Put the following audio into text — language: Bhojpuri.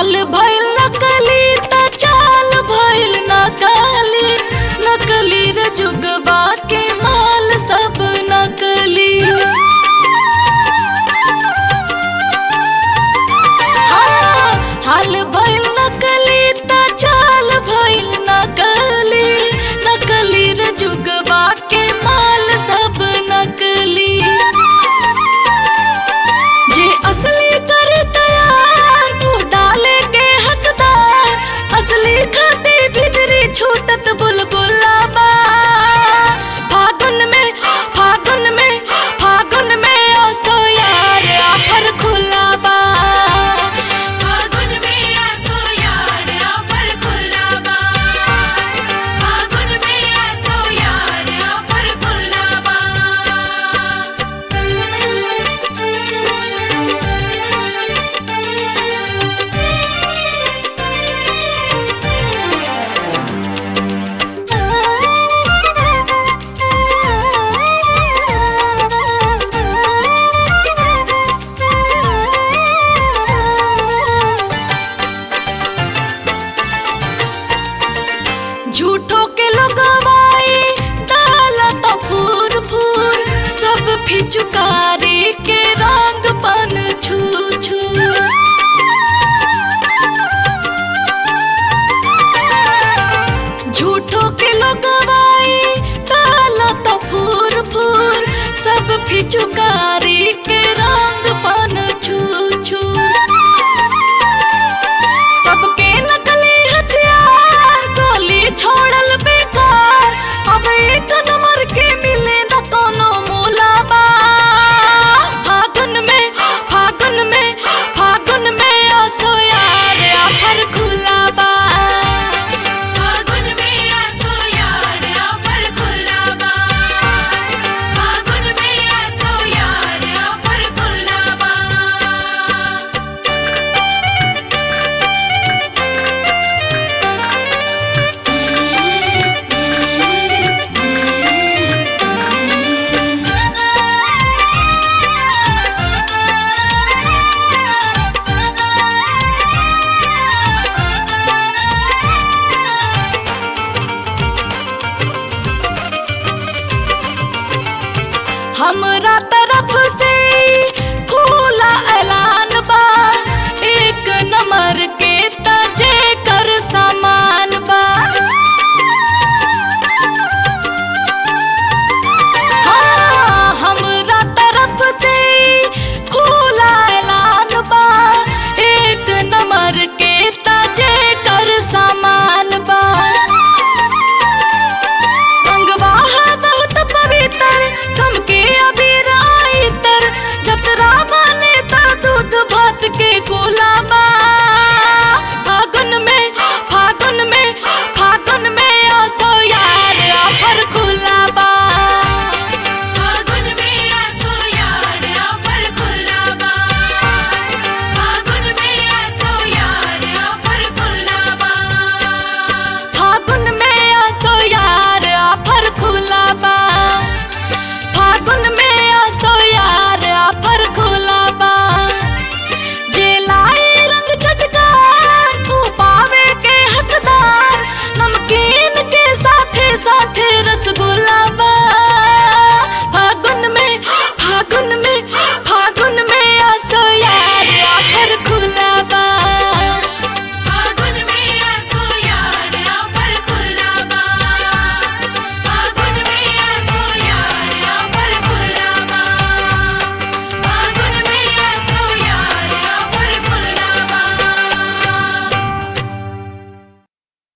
हाल भइल नकली त चाल भइल नकली नकली रे जुगबा के माल सब नकली हाँ, हाल भइल नकली त चाल भइल नकली नकली रे जुगबा के माल सब नकली जे असली कर तैयार तू डाले के हकदार असली खाती भीतरी छूटत बुलबुला बा फागुन में फागुन में फागुन में ओसो यार आफर खुला बा फागुन में आसो यार आफर खुला बा फागुन में आसो यार आफर खुला बा झूठो के लगवाई डाला तो फूर फूर सब फिचुकारी के रंग पन छू छू झूठो के लगवाई डाला तो फूर फूर सब फिचुकारी के रंग पन छू छू सबके नकली हथियार गोली छोड़ल बेकार अब एक नंबर के मिले न कोनो मोलाबा फागुन में फागुन में फागुन में आसो यार आफर खुला बा फागुन में आसो यार आफर खुला बा फागुन में आसो यार आफर खुला बा हमरा तरफ से